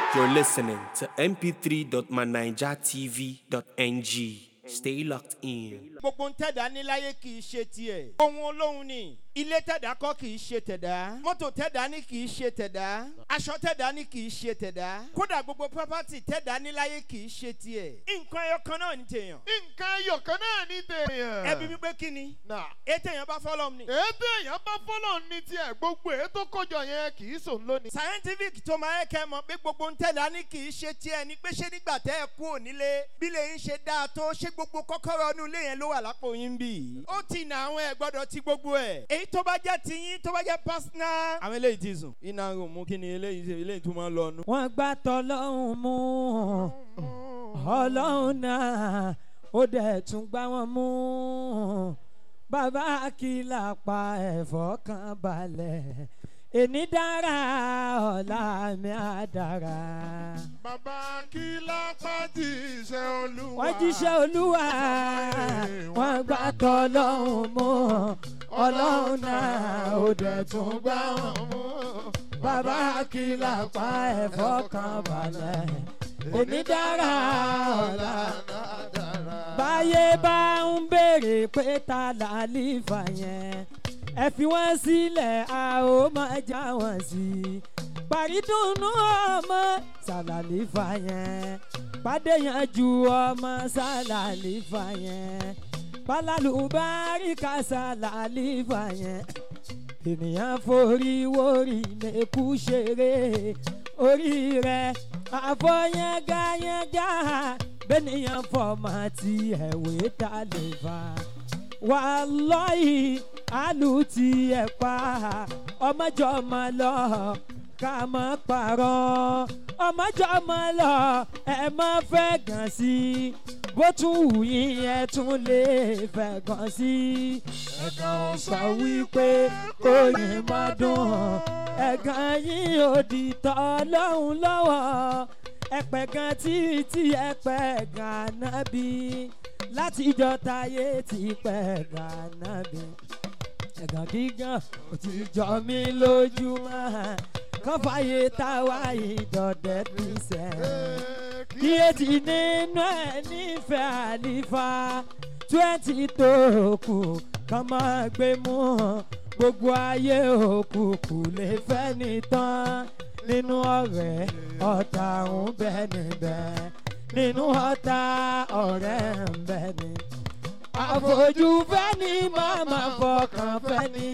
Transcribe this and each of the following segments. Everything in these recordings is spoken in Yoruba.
You're listening to mp3.manijatv.ng. Stay locked in. gbogbo ń tẹ̀dá níláyé kì í ṣe tiẹ̀. ohun olóhùn ni ilé tẹ̀dá kọ́ kì í ṣe tẹ̀dá. mọ́tò tẹ̀dá ní kì í ṣe tẹ̀dá. aṣọ tẹ̀dá ní kì í ṣe tẹ̀dá. kódà gbogbo property tẹ̀dá níláyé kì í ṣe tiẹ̀. nǹkan ẹyọ kan náà ní tèèyàn. nǹkan ẹyọ kan náà ní tèèyàn. ẹbí mi pé kí ni. nà ètò èèyàn bá fọlọ́ ni. ètò èèyàn bá fọlọ́ ní tiẹ̀ gbogbo ètò kọjọ yẹn kì í sòun lónìí. scientific tó máa ń kẹ́ mọ̀ pé gbogbo ń tẹ̀dá ní kì í ṣe tiẹ̀ ni pé ṣé nígbà tẹ́ ẹ kú ònílé bí lè ń ṣe dáa tó ṣé gbogbo kọ́kọ́rọ́ inú ilé yẹn ló wà lápò yín bì. ó ti nà àwọn ẹ̀ gbọ́dọ̀ ti gbogbo ẹ̀. èyí tó bá jẹ́ tiyín tó bá jẹ́ personal. àwọn eléyìí ti sùn. iná ń mú kí ni eléyìí ṣe eléyìí tó máa ń lọ nu. wọ́n gbá tọ́lọ́hún mú ọlọ́run náà ó dẹ̀ tún gbá wọn mú bàbá kìlà pa ẹ̀fọ́ kan balẹ̀ èní dára ọ̀la mi á dára. bàbá kí lápá jíṣẹ́ olúwa. wọ́n jíṣẹ́ olúwa wọ́n gbá tọ́lọ́hún mú ọlọ́run náà ó dẹ̀ tún gbá wọn mú bàbá kìlà pa ẹ̀fọ́ kan balẹ̀ èní dára ọ̀la báyé bá ń béèrè pé ta làlífà yẹn ẹ fi wọ́n sílẹ̀ a ó máa já wọn sí i parídùnú ọmọ sàlàlífà yẹn pàdéyànjú ọmọ sàlàlífà yẹn pálálùbáríkà sàlàlífà yẹn ènìyàn forí wórí mẹ́kú ṣeré orí rẹ̀ àfọyángayángá bẹ́nìyàn fọmọ tí ẹ̀wé ta lè fa wàlọ́yì àlù tí ẹ̀ pa ọmọjọ́mọ lọ ká má parọ́ ọmọjọ́mọ lọ ẹ má fẹ́ gàn sí bó tún wù yín ẹ tún lè fẹ́ gàn sí ẹ̀gàn sọ wípé oyin má dùn ẹ̀gàn yín ò di tọ́ lọ́hùn lọ́wọ́ ẹ̀pẹ̀ gan títí ẹ̀pẹ̀ gan nábì láti ìjọ táyé ti pẹ̀ gan nábì ẹ̀gàn gígàn ò ti jọ mí lójúmọ́ kọ́fàyè táwa ìdọ̀dẹ̀ fi sẹ́ kíyèsí nínú ẹ̀ nífẹ̀ẹ́ àlìfà twenty tó kù kọ́ máa gbé mú gbogbo ayé òkùnkùn lè fẹ́ ní tán nínú ọ̀rẹ́ ọ̀tá ń bẹ níbẹ̀ nínú ọ̀tá ọ̀rẹ́ ń bẹ ní. àfojú fẹ́ ni màmá fọkàn fẹ́ ni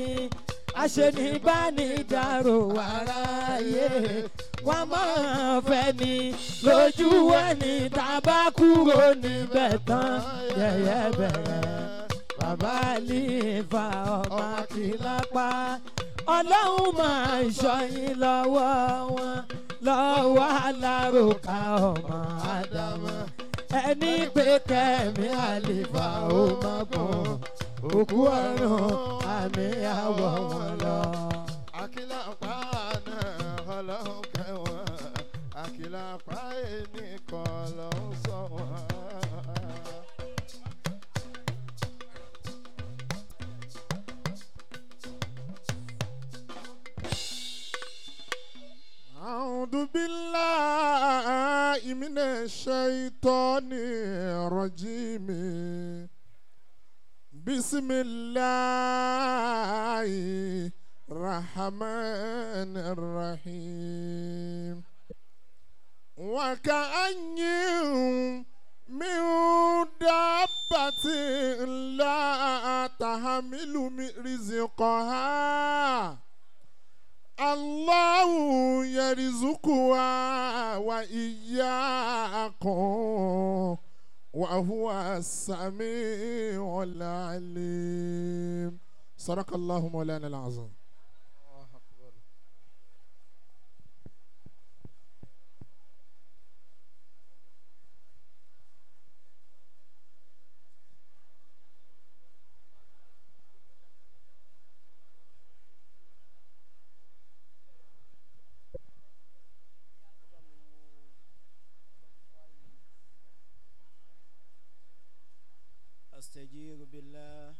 aṣenibánidàrò wáráyé wọ́n máa fẹ́ ni lójú ẹni tàbá kúrò níbẹ̀ tán yẹ̀yẹ́ bẹ̀rẹ̀ bàbá àlìfà ọmọ kìlápá ọlọ́run máa ń ṣọyìn lọ́wọ́ wọn lọ́wọ́ alárùkà ọmọ ádámọ́ ẹni pé kẹ́mi àlìfà ó má gùn òkú ọ̀run àmì àwọ̀ wọn lọ. àkìlà pa náà ọlọ́run kẹwọn àkìlà pa ẹnì kan lọ́hún sọ wọn. أعوذ بالله من الشيطان الرجيم بسم الله الرحمن الرحيم وكأن من دابة لا تحمل من رزقها الله يرزقها وإياكم وهو السميع العليم صدق الله مولانا العظيم أستجير بالله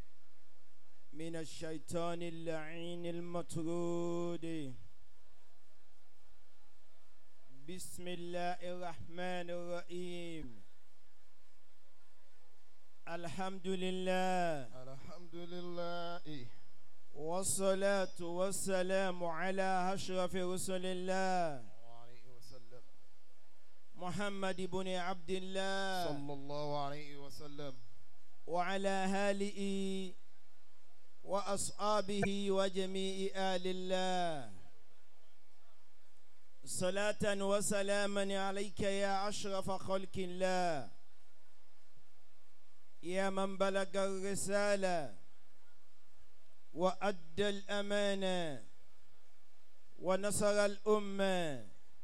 من الشيطان اللعين المطرود بسم الله الرحمن الرحيم الحمد لله الحمد لله والصلاة والسلام على أشرف رسل الله عليه وسلم محمد بن عبد الله صلى الله عليه وسلم وعلى آله وأصحابه وجميع آل الله صلاة وسلاما عليك يا أشرف خلق الله يا من بلغ الرسالة وأدى الأمانة ونصر الأمة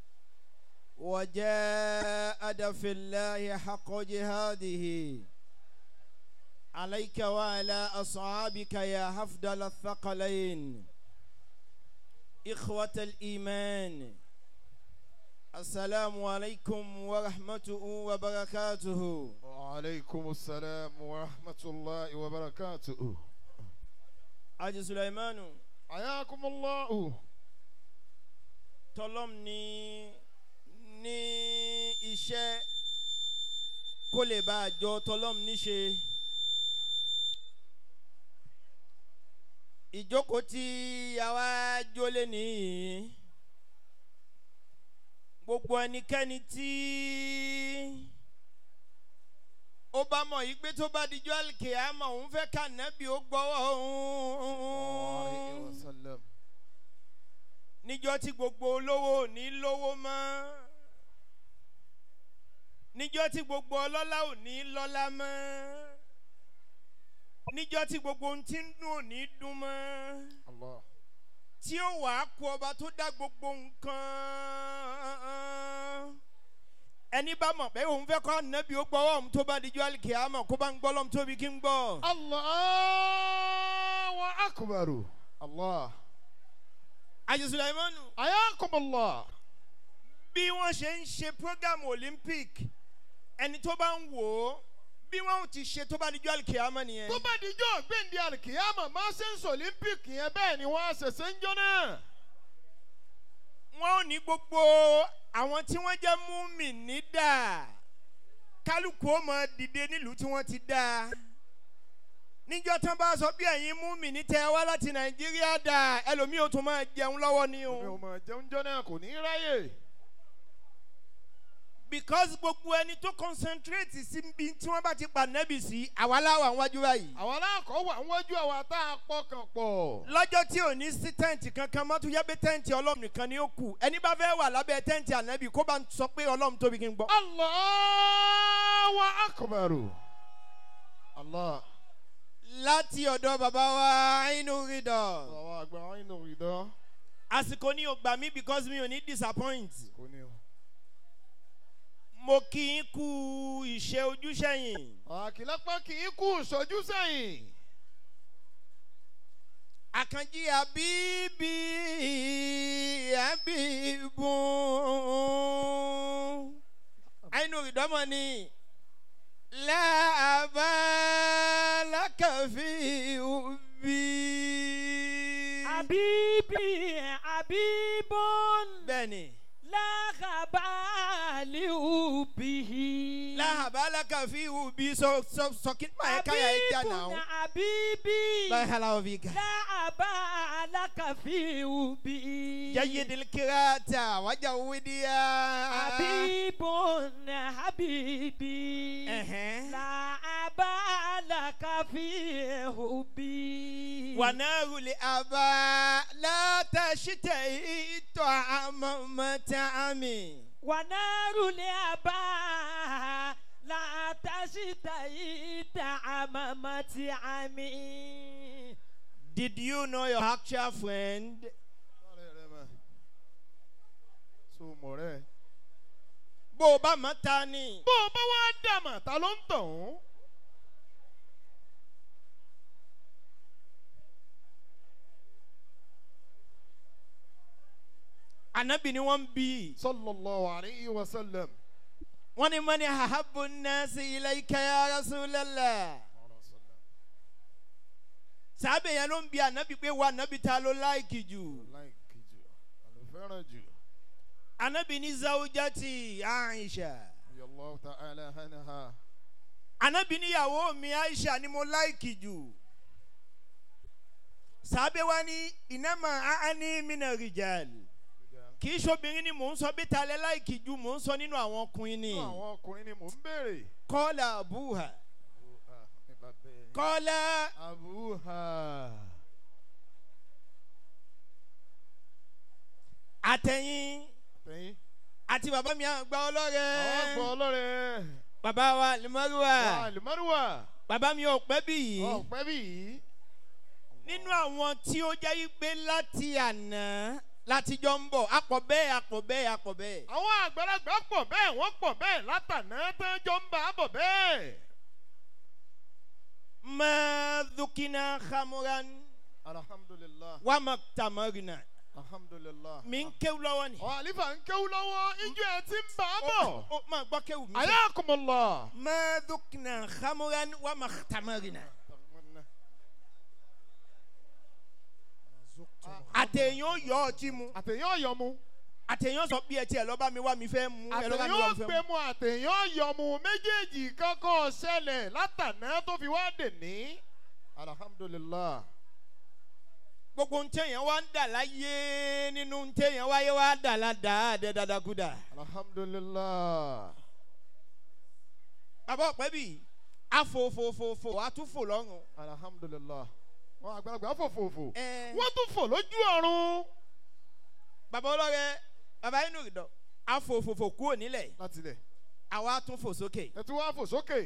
وجاءد في الله حق جهاده عليك وعلى أصحابك يا حفظ الثقلين إخوة الإيمان السلام عليكم ورحمته وبركاته وعليكم السلام ورحمة الله وبركاته Aji Sulaimanu حياكم الله tọlọ́m ní ní iṣẹ́ kó lè bá a jọ tọlọ́m níṣe. ìjókòó tí àwa jólé nìyí gbogbo ẹnikẹ́ni tí ó bá mọ̀ yí pé tó bá dijọ́ àlùkìyámọ̀ òun fẹ́ ká nẹ́bí ó gbọ́wọ́ عليه òun وسلم níjọ́ tí gbogbo olówó ò ní lówó mọ́ níjọ́ tí gbogbo ọlọ́lá ò ní lọ́lá mọ́ níjọ́ tí gbogbo ohun tí ń dùn ò ní dùn mọ́ الله tí ó wàá kú ọba tó dá gbogbo nǹkan ẹni bá mọ̀ pé òun fẹ́ kọ́ nẹ́bí ó gbọ́ ọ̀hún tó bá dijọ́ àlìkìyàmọ̀ kó bá ń gbọ́ lọ́mú tóbi kí ń gbọ́. الله أكبر الله àjẹsùn ìmọ̀nù حياكم الله bí wọ́n ṣe ń ṣe program olympic ẹni tó bá ń wò ó bí wọ́n ti ṣe tó bá dijọ́ àlìkìyàmọ̀ nìyẹn. tó bá dijọ́ gbẹ̀ndé alikiyama máa ṣe ń sọ olympic yẹn bẹ́ẹ̀ ni wọ́n á ṣẹ̀ṣẹ̀ ń jọ náà. wọ́n ò ní gbogbo àwọn tí wọ́n jẹ́ múmi ní dà kálukú ó mọ dìde nílùú tí wọ́n ti dá níjọ́ tán bá sọ bí ẹ̀yin múmi ní tẹ wá láti nàìjíríà dà ẹlòmíì ó tún máa jẹun lọ́wọ́ ni mi ò o mọ̀ jẹun jọ náà kò ní í ráyè. because gbogbo ẹni tó concentrate sí bí tí wọ́n bá ti pa nẹ́bì sí àwa láwà wájú báyìí àwọn aláàkọ́ wà wọ́jú àwa tá a pọkàn pọ̀. lọ́jọ́ tí ò ní sí tẹ́ǹtì kankan mọ́ tó yẹ pé tẹ́ǹtì ọlọ́run nìkan ni ó kù ẹni bá fẹ́ wà lábẹ́ tẹ́ǹtì ànábì kó bá ń sọ pé ọlọ́run tóbi kí n gbọ́. Allahu akbaru. Allah. láti ọ̀dọ̀ bàbá wa inú rídọ̀. àwọn àgbà wọn inú ìdán. àsìkò ní o gbà mí because mi ò ní disappoint. kò ní o. mo kí n kú ìṣe ojúṣẹ́yìn. àkìlápá kì í kú ìṣojú sẹ́yìn. àkànjí àbíbí àbíbù. àìnú ìdánmọ̀ ni láàbà lákàfí òbí. Habibi, Habibun, bẹ́ẹ̀ni la khabali ubihi. láàbà lákàfí òbí sọ sọ sọ kí n máa yẹ káyà ẹ jà Habibun, náà. Habibi, báyìí hàlà òbí kan. la abalaka fi ubihi. جيد الكراتا وجوديا Habibun, Habibi, أها. la abalaka fi ubihi. ونار لأبا لا تشتهي طعم مطعمي ونار الآباء لا تشتهي طعم مطعمي Did you know your actual friend? sọ́ọ̀rẹ́ rẹ mọ̀. so mọ̀ rẹ̀. bó o bá mọ̀ ta ni. bó o bá wá dàmà ta ló ń tàn ún. Ànábì ni wọ́n ń bí. sallallahu alayhi wa sallam. wọ́n ní mọ́ni hahabu nasi ilayka ya rasulallah. sábẹ̀ yẹn ló ń bí ànábì pé wà ànábì ta ló láìkì jù. láìkì jù àlọ́ fẹ́ràn jù. anabi ní zawujati aisha Radiyallahu ta'ala anha. anabi níyàwó mi aisha ni mo láìkì jù sábẹ́ wa ní ìnáma aani mina rijal kì í ṣobìnrin ni mò ń sọ bí talẹ̀ láìkì jù mò ń sọ nínú àwọn ọkùnrin ni Nínú àwọn ọkùnrin ni mò ń béèrè. kọ́lá abuha Abuha ní bàbá ẹ̀. kọ́lá Abuha. àtẹ̀yìn Tẹ̀yìn. àti bàbá mi àgbà Àwọn àgbọ̀ ọlọ́rẹ̀ ọlọ́rẹ̀. bàbá wa limaruwa Wà lùmọ́rùwà. bàbá mi ò pẹ́ bí yìí Ọ̀pẹ́ bí yìí. nínú àwọn tí ó jẹ́ yí pé láti àná látijọ́ ń bọ̀ apọ̀ bẹ́ẹ̀ apọ̀ bẹ́ẹ̀ apọ̀ bẹ́ẹ̀. Àwọn àgbàlagbà pọ̀ bẹ́ẹ̀ wọ́n pọ̀ bẹ́ẹ̀ látàná tán jọ ń bá a bọ̀ bẹ́ẹ̀. ما ذقنا خمرا Alhamdulillah. وما اقتمرنا Alhamdulillah. mi ń kéwú lọ́wọ́ ni. Ọ̀ àlífà ń kéwú lọ́wọ́ ijó ẹ̀ ti ń bá a bọ̀. ó máa gbọ́ kéwú mi. Ayakumullah. ما ذقنا خمرا وما اقتمرنا. àtẹ̀yìn yọ ọtí mu Àtẹ̀yìn ọ̀yọ́ mu. àtẹ̀yìn sọ bí ẹ tiẹ̀ lọ́ba mi wá mi fẹ́ mu ẹ lọ́ba mi Àtẹ̀yìn wá mi fẹ́ ọ̀gbẹ́ mu. mu àtẹ̀yìn ọ̀yọ́ mu méjèèjì kankan ṣẹlẹ̀ látàná tó fi wá dè ní. Alhamdulillah. gbogbo ń tẹ̀yìn wá ń dà láyé nínú ń tẹ̀yìn wáyé wá dà ládàá dẹ dadakuda. Alhamdulillah. bàbá ọ̀pẹ́ bì afòfòfòfò àtúfò lọ́rùn. Alhamdulillah. Wọ́n àgbàlagbà fòfòfò. ẹ Wọ́n tún fò lójú ọ̀run. bàbá ọlọ́rẹ̀ bàbá inú ìdọ̀ afòfòfò kúrò nílẹ̀ Láti ilẹ̀. àwa tún fò sókè. Ẹ tún wá fò sókè.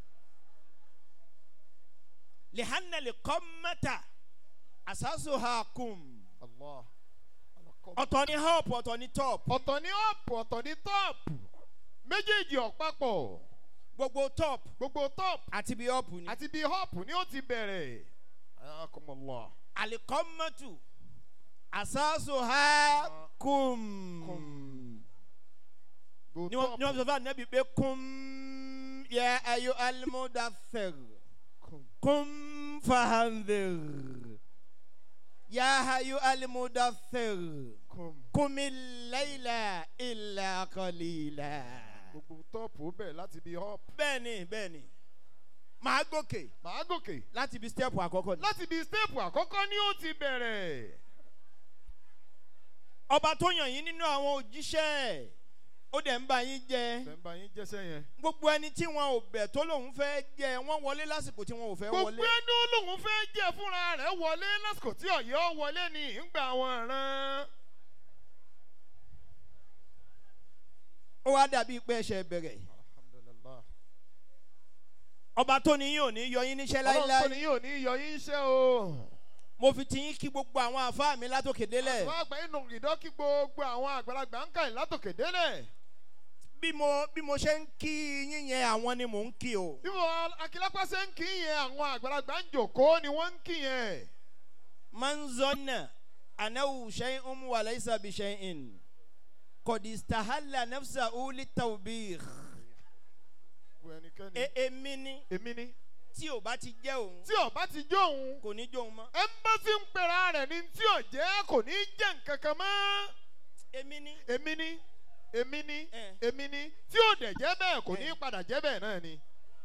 lihanna le kọ́mẹ́ta asaso ha kum. Allah. ọ̀tọ̀ ni help ọ̀tọ̀ ni top. Ọ̀tọ̀ ní ọ̀pù ọ̀tọ̀ ní tọ́ọ̀pù. Méjèèjì ọ̀pápọ̀. gbogbo top Gbogbo tọ́ọ̀pù àti bí up ni. àti bíi họ́ọ̀pù ni ó ti bẹ̀rẹ̀. Ayakumullah. alikọ́mẹ́tu asaso ha kum. Kum. Gbogbo ni wọ́n ni wọ́n tọ́ọ̀pù. sọ fún anabi pé kum yẹ ayo alimudafir Kum. kum fahandir ya ayo alimudafir Kum. kumi layla illa qalila. Gbogbo tọ́ọ̀pù ó bẹ̀rẹ̀ láti bíi họ́ọ̀pù. bẹ́ẹ̀ni bẹ́ẹ̀ni màá gòkè Màá gòkè. láti ibi step àkọ́kọ́ ni. Láti bíi stéèpù àkọ́kọ́ ni ó ti bẹ̀rẹ̀. ọba tó yàn yín nínú àwọn òjíṣẹ́ ó dẹ̀ ń bá yín jẹ Bẹ́ẹ̀ yín jẹ́sẹ̀ yẹn. gbogbo ẹni tí wọn ò bẹ̀ tó lòun fẹ́ jẹ wọ́n wọlé lásìkò tí wọn ò fẹ́ Gbogbo wọlé. ẹni olóhùn fẹ́ jẹ́ fúnra rẹ̀ wọlé lásìkò tí ọ̀yọ́ wọlé ní ìgbà wọn rán. ó wá dàbí pé ẹsẹ̀ bẹ̀rẹ̀ Alhamdulillah. ọba tó ní yín ò ní yọ yín níṣẹ́ Ọlọ́run tó láíláí ní yóò ní yọ yín iṣẹ́ o. mo fi ti yín kí gbogbo àwọn àfáà mi látòkè délẹ̀ Àwọn àgbà inú ìdọ́kí gbogbo àwọn àgbàlagbà ń kà látòkè délẹ̀. bí mo bí mo ṣe ń kí yín yẹn àwọn ni mò ń kí o. Bí wọn Akílápá ṣe ń kí yẹn àwọn àgbàlagbà ń jòkó ni wọ́n ń kí yẹn. man zonna anahu shay'un wa laysa bi shay'in qad istahalla nafsahu litawbih Gbogbo ẹnikẹ́ni. e èmi ni Èmi ni. tí ò bá ti jẹ́ òun Tí ọba ti jó òun, kò ní jó òun mọ́ ẹ̀ńbásí ń pera rẹ̀ ní tí ò jẹ́ kò ní jẹ́ nǹkan kan mọ́. èmi ni Èmi ni. Èmi ni. Eh. Èmi ni. Tí ò dẹ̀ jẹ́ bẹ́ẹ̀ kò ní Eh. padà jẹ́ bẹ́ẹ̀ náà ni.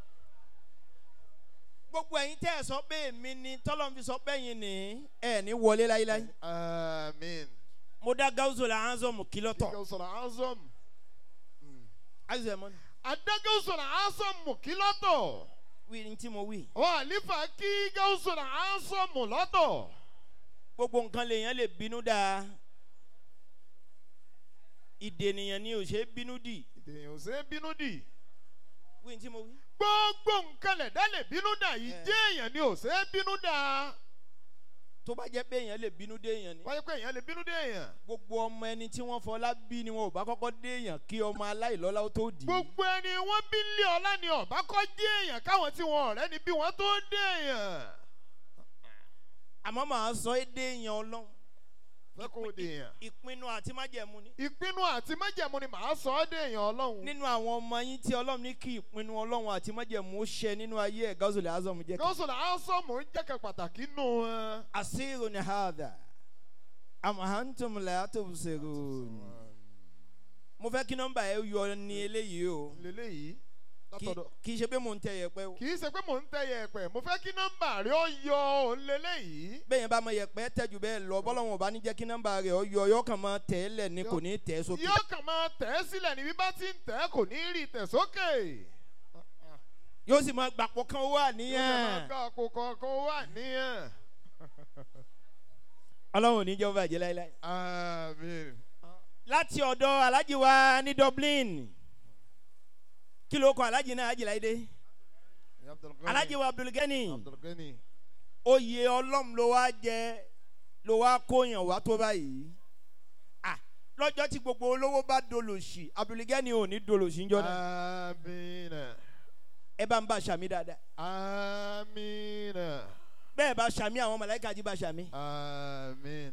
gbogbo ẹ̀yin tẹ́ ẹ sọ pé èmi ni tọ́lọ́n fi sọ pé ẹ̀yin ni ẹ̀ ní wọlé láíláí Àmín. mo dá gáúsù là ń zọmù kí lọ́tọ̀ Ìgbà sọ̀rọ̀ Azọ́m. azẹ mọ́ni Adágẹ́ sọ̀rọ̀ Azọ́m kí lọ́tọ̀. wí ní tí mo wí Wọ́n àlífà kí gáúsọ̀rọ̀ Azọ́m lọ́tọ̀. gbogbo nǹkan lèèyàn lè bínú dáa ìdènìyàn ni ò ṣe é bínú dì Èèyàn ò ṣe é bínú dì. wí ní tí mo wí. Gbogbo nǹkan lẹ̀dá lè bínú dà yìí Eh. jẹ́ èèyàn ni ò ṣe é bínú dà. tó bá jẹ́ pé èèyàn lè bínú dé èèyàn ni Wáyé pé èèyàn lè bínú dé èèyàn. gbogbo ọmọ ẹni tí wọ́n fọlá bí ni wọn ò bá kọ́kọ́ dé èèyàn kí ọmọ aláìlọ́lá ó tó dì í. Gbogbo ẹni wọ́n bí lé ọlá ni ọ̀bá kọ́ jẹ́ èèyàn káwọn tí wọn ọ̀rẹ́ ni bí wọ́n tó dé èèyàn. àmọ́ màá sọ é dé èèyàn ọlọ́run Fẹ́ kó o dé èèyàn. ìpinnu àti májẹ̀mú ni. Ìpinnu àti májẹ̀mú ni màá sọ ọ́ dé èèyàn ọlọ́run. nínú àwọn ọmọ yín tí ọlọ́run ní kí ìpinnu ọlọ́run àti májẹ̀mú ó ṣẹ nínú ayé ẹ̀ gáúsùlẹ̀ azọ́mu jẹ́ kí. Gọ́sọ̀lá Ásọ́mù ń jẹ́kẹ̀ pàtàkì nù wọn. asiru ni hadha am hantum la tubsirun mo fẹ́ kí nọ́mbà ẹ yọ ní eléyìí o lélẹ́yìí Kì- látọ̀dọ̀. kì í ṣe pé mò ń tẹ yẹpẹ o kì í ṣe pé mò ń tẹ yẹ̀pẹ̀ mo fẹ́ kí nọ́mbà rẹ̀ ó yọ òun lélẹ́yìí. bẹ́ẹ̀ yẹn bá mọ yẹpẹ tẹ́jú bẹ́ẹ̀ lọ bọ́lọ́wọ́n bá ní jẹ́ kí nọ́mbà rẹ̀ ọ yọ yọ kàn máa tẹ̀ ẹ́ lẹ̀ ní kò ní tẹ̀ ẹ́ sókè yóò kàn máa tẹ̀ ẹ́ sílẹ̀ níbi bá ti ń tẹ̀ ẹ́ kò ní rí tẹ̀ sókè. yóò sì máa gbàpọ̀ kan wà yóò kàn máa níyàn ká àpò kọ̀ọ̀kan wà níyàn. ọlọ́run ò ní jẹ́ ó bàjẹ́ láéláé. àmín. láti ọ̀dọ̀ alájí wa ní dublin kí ló kọ alájí náà ají láìdé Abdulgani. alájí wa abdulgani Abdulgani. oyè ọlọ́run ló wá jẹ ló wá kóyàn wá tó báyìí Ah, lọ́jọ́ tí gbogbo olówó bá dolòṣì abdulgani ò ní dolòṣì ń jọ náà àmín. ẹ bá ń bá sàmì dáadáa àmín. bẹ́ẹ̀ bá sàmì àwọn mọ̀lẹ́kà jí bá sàmì. àmín.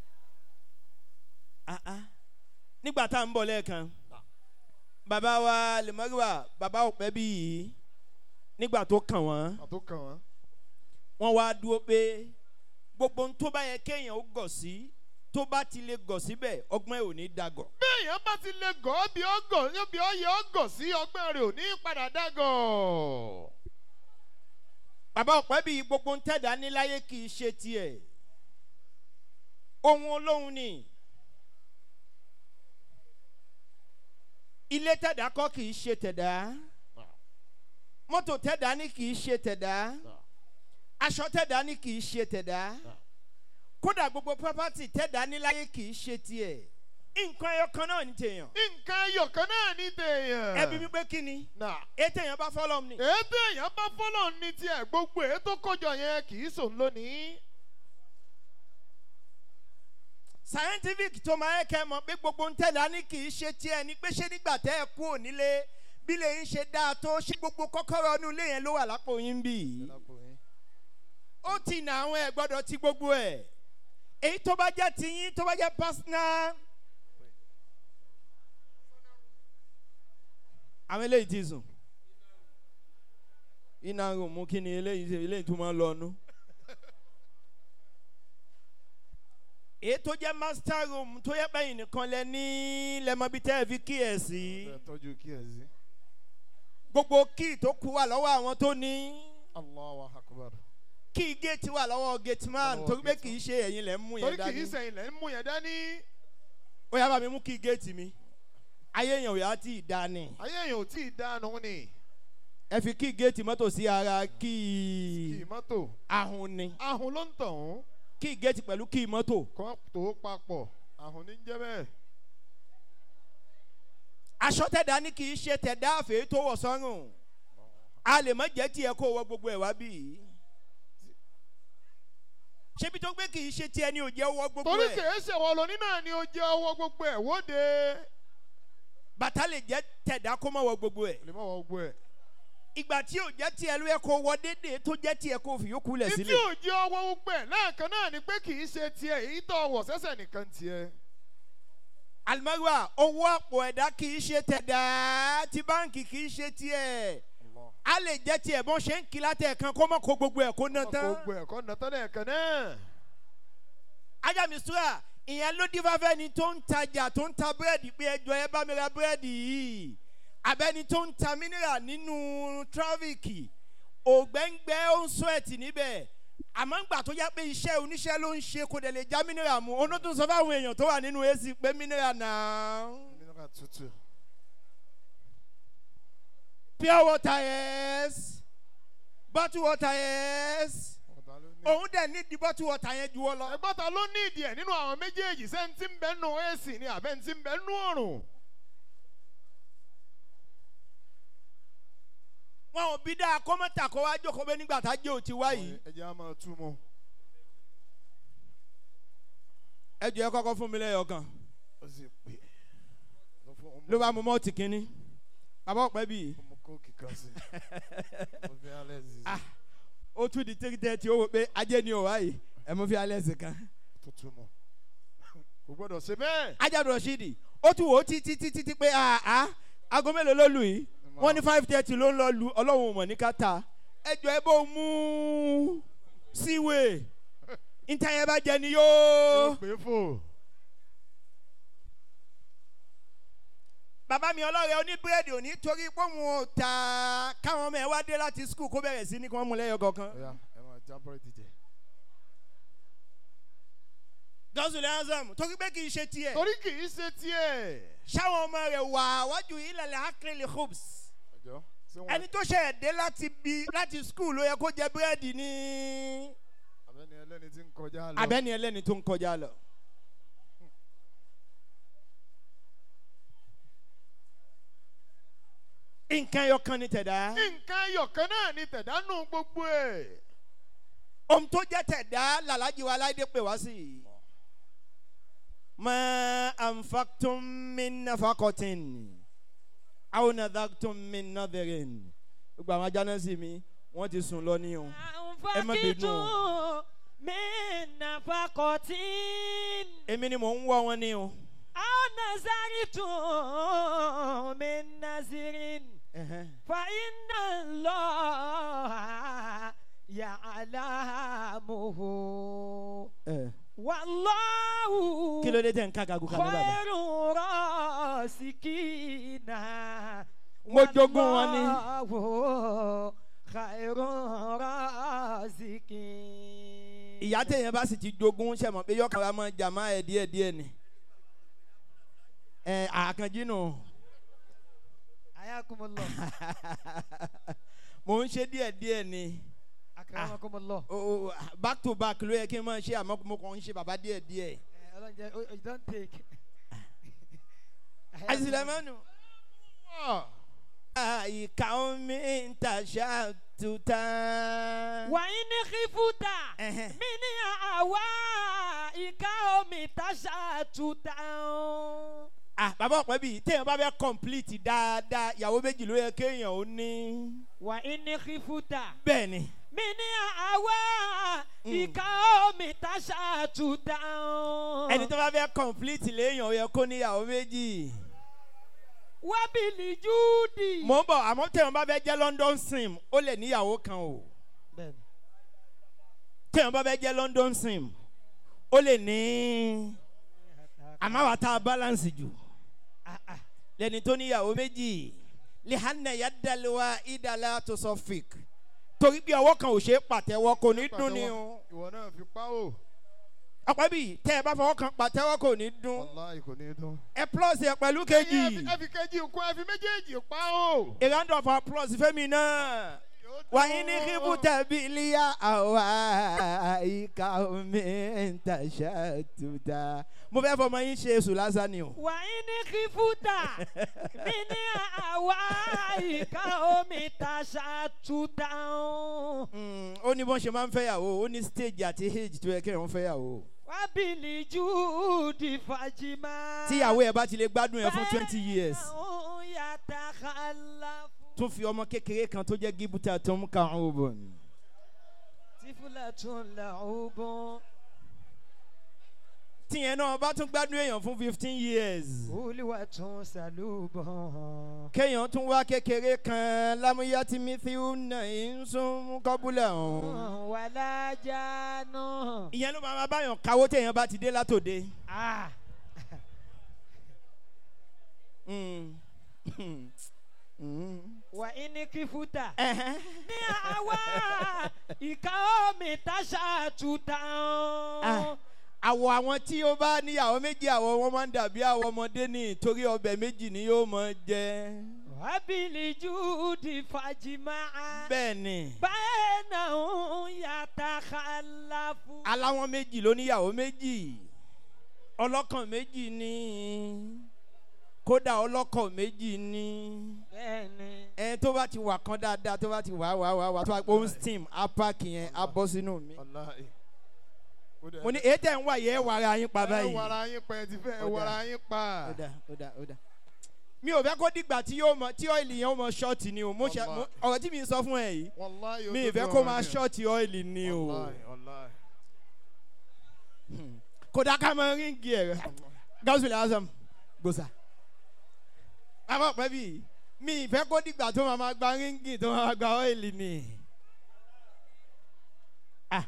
Ah, ah. nígbà tá à ń bọ̀ lẹ́ẹ̀kan bàbá wa lèmọ́ríwá bàbá òpẹ́ bí yìí nígbà tó kàn wọ́n àtúkàn wọn. wọ́n wá dúró pé gbogbo ohun tó bá yẹ kéèyàn ó gọ̀ sí tó bá ti lè gọ̀ síbẹ̀ ọgbọ́n ẹ̀ ò ní dàgọ̀. béèyàn bá ti lè gọ́ bí ọgọ̀ bí ọyẹ ọgọ̀ sí ọgbẹ́ rẹ̀ ò ní padà dágọ̀. bàbá ọ̀pẹ́ bíi gbogbo ń tẹ̀dá níláyé kì í ṣe tiẹ̀ ohun olóhùn ni ilé tẹ̀dá kọ́ kì í ṣe tẹ̀dá mọ́tò tẹ̀dá ní kì í ṣe tẹ̀dá aṣọ tẹ̀dá ní kì í ṣe tẹ̀dá kódà gbogbo property tẹ̀dá níláyé kì í ṣe tiẹ̀ nǹkan ẹyọ kan náà ní tèèyàn nǹkan ẹyọkan náà ní tèèyàn. ẹbí mi pé kí ni nà ètò èèyàn bá fọlọ́ ni. ètò èèyàn bá fọlọ́ ní tiẹ̀ gbogbo ètò kọjọ yẹn kì í sòun lónìí. scientific tó máa ń kẹ́ mọ̀ pé gbogbo ń tẹ̀lé ní kì í ṣe tiẹ̀ ni pé ṣé nígbà tẹ́ ẹ kú ònílé bí lè ń ṣe dáa tó ṣé gbogbo kọ́kọ́rọ́ inú ilé yẹn ló wà lápò yín bì í. ó ti nà àwọn ẹ̀ gbọ́dọ̀ ti gbogbo ẹ̀ èyí tó bá jẹ́ tiyín tó bá jẹ́ personal. àwọn eléyìí ti sùn iná rò mú kí ni eléyìí ṣe eléyìí tó máa ń lọ nú. èyí tó jẹ́ master room tó yẹ bẹ́yìn nìkan lẹ ní lẹ́mọ́bí tẹ́ ẹ fi kí ẹ̀ sí. ẹ tọ́jú kí ẹ sí. gbogbo kíì tó kú wà lọ́wọ́ àwọn tó ní. Allahu akbar. kíì géètì wà lọ́wọ́ gateman Lọ́wọ́ torí pé gateman. kì í ṣe ẹ̀yin lẹ́ ń mú torí yẹn kì í dání. sẹ́yìn lẹ́ ń mú yẹn dání. ó yá bá mi mú kíì géètì mi. ayé yẹn ò yá tí ì dání. ayé èèyàn ò tí ì dánú ni. ẹ fi kíì géètì mọ́tò sí ara kì kíì í mọ́tò. ahun ni. ahun ló ń tàn án. kíì géètì pẹ̀lú kíì mọ́tò. kọ́ tó papọ̀. ahun ní jẹ́ bẹ́ẹ̀. aṣọ tẹ̀dá ní kì í ṣe tẹ̀dá àfẹ́ tó wọ̀ sọ́rùn. a lè má jẹ́ tiẹ̀ kó wọ gbogbo ẹ̀ wá bí yìí. ṣébi tó gbé kì í ṣe tiẹ̀ ni ò jẹ́ wọ gbogbo torí ẹ̀. kìí ṣe wọ lóní náà ni ó jẹ́ ọwọ́ gbogbo ẹ̀ wóde. bàtà lè jẹ́ tẹ̀dá kó má wọ gbogbo ẹ̀. lè má wọ gbogbo ẹ̀. ìgbà tí ò jẹ́ tiẹ̀ ló yẹ kó wọ déédéé tó jẹ́ tiẹ̀ kó fi yókù lẹ̀ ìtí sílẹ̀. ò jẹ́ ọwọ́ gbogbo ẹ̀ lẹ́ẹ̀kan náà ni pé kìí ṣe tiẹ̀ èyí tó wọ̀ sẹ́sẹ̀ nìkan tiẹ̀. alimariwa owó àpò ẹ̀dá kì í ṣe tẹ̀dá ti báǹkì kì í ṣe tiẹ̀. a lè jẹ́ tiẹ̀ bọ́n ṣe ń kí látẹ̀ kan kó má kó gbogbo ẹ̀ kó ná tán. gbogbo ẹ̀ kọ́ nàtọ́ lẹ́ẹ̀kan náà. ajá mi sùúrà ìyẹn ló dín fáfẹ́ ni tó ń tajà tó ń ta búrẹ́dì pé ẹjọ́ ẹ bá mi ra búrẹ́dì yìí abẹ́ni tó ń ta mínírà nínú tráfíkì ògbẹ́ngbẹ́ ó ń sweat níbẹ̀ àmọ́ ńgbà tó yá pé iṣẹ́ oníṣẹ́ ló ń ṣe kò dẹ̀ lè já mínírà mu oná tó ń sọ fáwọn èèyàn tó wà nínú ac pé mínírà náà nínú tútù. pure water yes bottle water yes ọ̀tá ló ní. òun dẹ̀ ní di bottle water yẹn ju ọ lọ. ẹgbọ́n ta ló ní ìdí ẹ̀ nínú àwọn méjèèjì sẹ́ńtì ń bẹ́ nù ac ni àbẹ́ntì ń bẹ́ nù ọ̀rùn. wọn ò bí dáa kọ́mọ́tà kó wá jókòó bẹ́ẹ̀ nígbà tá a jẹ́ òtí wá yìí. ẹ jẹ́ á máa tú mu. ẹ jọ ẹ kọ́kọ́ fún mi lẹ́yọ̀ kan ó sì pè é. ló fún ọmọ ló bá mú mọ́ọ̀tì kínní bàbá ọ̀pẹ́ bíi ọmọ kóòkì kan sí. mo fi alẹ́ sí Ah. ó tún di three thirty ó wò pé ajé ni ò wáyé ẹ mú fi alẹ́ sí kan. tó tú mu. kò gbọ́dọ̀ ṣe bẹ́ẹ̀. ajá rọ̀ṣídì ó tún wò ó títí títí tí pé àá aago mélòó ló lù yìí wọ́n ní five thirty ló ń lọ lu ọlọ́run ò mọ̀ ní káta ẹ jọ ẹ bó mú síwèé níta yẹn bá jẹ ni yóò yóò. pè é fò. bàbá mi ọlọ́rẹ̀ oníbírèdì ò ní torí pé òun ò ta káwọn ọmọ ẹ wá dé láti skul kó bẹ̀rẹ̀ sí ní kí wọ́n mú lẹ́yọ kọ̀ọ̀kan. Ọ̀ya ẹ máa já búrẹ́dì jẹ. gọ́sùlẹ̀ azam torí pé kì í ṣe tiẹ̀. Torí kì í ṣe tiẹ̀. ṣáwọn ọmọ rẹ̀ wà wájú ilẹ̀ akérèlé hopes. Ọjọ́ ṣé wọ́n ẹni tó ṣe ẹ̀dẹ́ láti bí láti skul ló yẹ kó jẹ búrẹ́dì ní. abẹ́ni ẹlẹ́ni tí ń kọjá lọ. abẹ́ni ẹlẹ́ni tó ń kọjá lọ. nǹkan ẹyọ kan ní tẹ̀dá. Nǹkan ayọ̀kan náà ni tẹ̀dánù gbogbo ẹ̀. ohun tó jẹ́ tẹ̀dá làlájì wa aláìdé pè wá sí i. ma anfaqtum min nafaqatin aw nadhaqtum min nadhirin. gbogbo àwọn ajá náà sì mi wọ́n ti sùn lọ ní o. Ẹ má bínú o. mi nafakotin èmi ni mò ń wọ́ wọn ní o. aw nazaritum min nazirin fa inna allah ya'lamuhu wallahu kí ló dé tẹ̀ ń ká gagu kan ní bàbá. khairu rasikina Mo jogún wọn ni. wallahu khairu rasikin. ìyá téèyàn bá sì ti jogún ṣe mọ̀ pé yọkàn wa máa jà máa ẹ̀ díẹ̀ díẹ̀ ni. ẹ àkànjí nù ayakumullah mò ń ṣe díẹ̀ díẹ̀ ni akramakumullah. O- o- back to back ló yẹ kí n máa ṣe àmọ́ mo kàn ń ṣe bàbá díẹ̀ díẹ̀. Eh, ọlọ́njẹ o you don take. àṣìlẹ̀mọ́nù. Ah, àyíká omi ń tàṣà tuta. wà á ní kífúta Ẹhẹ́. mí ní àwa ìka omi tàṣà tuta. ah bàbá ọ̀pẹ bíi téèyàn bá fẹ́ complete dáadáa ìyàwó méjì ló yẹ kéèyàn ó ní. wà á ní kífúta bẹ́ẹ̀ ni mí ní àwa ìka omi tàṣà tuta. ẹni tó bá fẹ́ complete léèyàn ó yẹ kó níyàwó méjì. wábìlì júùdì. mò ń bọ̀ àmọ́ téèyàn bá fẹ́ jẹ́ london sim ó lè níyàwó kan o. bẹ́ẹ̀ni téèyàn bá fẹ́ jẹ́ london sim ó lè ní. àmọ́ àwa tá a balance jù Ah, ah. lẹ́ni tó níyàwó méjì lihanna yadaliwa idala tó sọ fake torí bí ọwọ́ kan ò ṣe é pàtẹ́wọ́ kò ní dún ni o. Ìwọ náà fi pa o. ọ̀pẹ́ bíi tẹ́ ẹ bá fọwọ́ kan pàtẹ́wọ́ kò ní dún. Wàláì kò ní dún. ẹ plus ẹ pẹ̀lú Ẹyin kejì. ẹ fi- Ẹ fi kejì kún ẹ fi méjèèjì pa o. a round of applause fẹ́mi náà. Yóò dún. wàyí ní kíbu tẹ̀bí ilíyà àwa ìka omi ń tàṣà tuta. mo fẹ́ fọmọ yín ṣe èṣù lásán ni o. wà á ní kífúta mí ní àwa ìka omi tàṣà tuta. Mm, ó ní bọ́n ṣe máa ń fẹ́yàwó ó ní stage àti age tó yẹ kí wọ́n fẹ́yàwó. wábìlì júùdì fàjìmá. tíyàwó ẹ bá ti lè gbádùn ẹ fún twenty years Bẹ́ẹ̀ ń yàtà kàlàfù. tún fi ọmọ kékeré kan tó jẹ́ gíbútà tó ń ka ọ̀hún bọ̀. tífúlà tún là ó bọ́n. tíyẹn náà bá tún gbádùn èèyàn fún fifteen years. olúwa tún sàlùbọ̀n. kéèyàn tún wá kékeré kan lámúyá tí mithiu náà ń sún kọ́búlẹ̀ ọ̀hún. wàlá jáná. ìyẹn ló máa ma báyàn káwó téèyàn bá ti dé látòde. Ah, Mm. Mm. wà ní kífúta. Ẹhẹ́. ní àwa ìka omi tàṣà tuta. Ah, àwọ̀ àwọn tí ó bá níyàwó méjì àwọ̀ wọn máa ń dàbí àwọ̀ ọmọdé ní torí ọbẹ̀ méjì ni yóò máa jẹ. wábìlì júùdì fàjìmá. bẹ́ẹ̀ ni bẹ́ẹ̀ náà ń yàtà kàlàfù. aláwọn méjì ló níyàwó méjì ọlọ́kàn méjì ní kódà ọlọ́kọ̀ méjì ní bẹ́ẹ̀ni. ẹ tó bá ti wà kan dáadáa tó bá ti wà wà wà wà tó bá pé ó ń steam á páàkì yẹn á bọ́ sínú mi. Wàláì. Ó dẹ̀- mo ní èyí tẹ̀ ń wà yẹ ẹ wàrà yín pa Ẹ báyìí. wàrà yín pa ẹ ti fẹ́ ẹ Ó dà. wàrà yín pa. ó dà ó dà ó dà. mi ò fẹ́ kó dìgbà tí yóò mọ tí ọ́ìlì yẹn ó mọ ṣọ́ọ̀tì ni o mo ṣe mo- ọ̀rọ̀ tí mi sọ fún ẹ yìí Wàláì mi ì fẹ́ kó máa ṣọ́ọ̀tì ọ́ìlì ni o Wàláì wàláì. kódà ká máa ríngì ẹ̀ gáúsù lásán gbòòsà. bàbá ọ̀pẹ́ bíi mi ì fẹ́ kó dìgbà tó máa ma gba ríngì tó máa ma gba ọ́ìlì ni. ah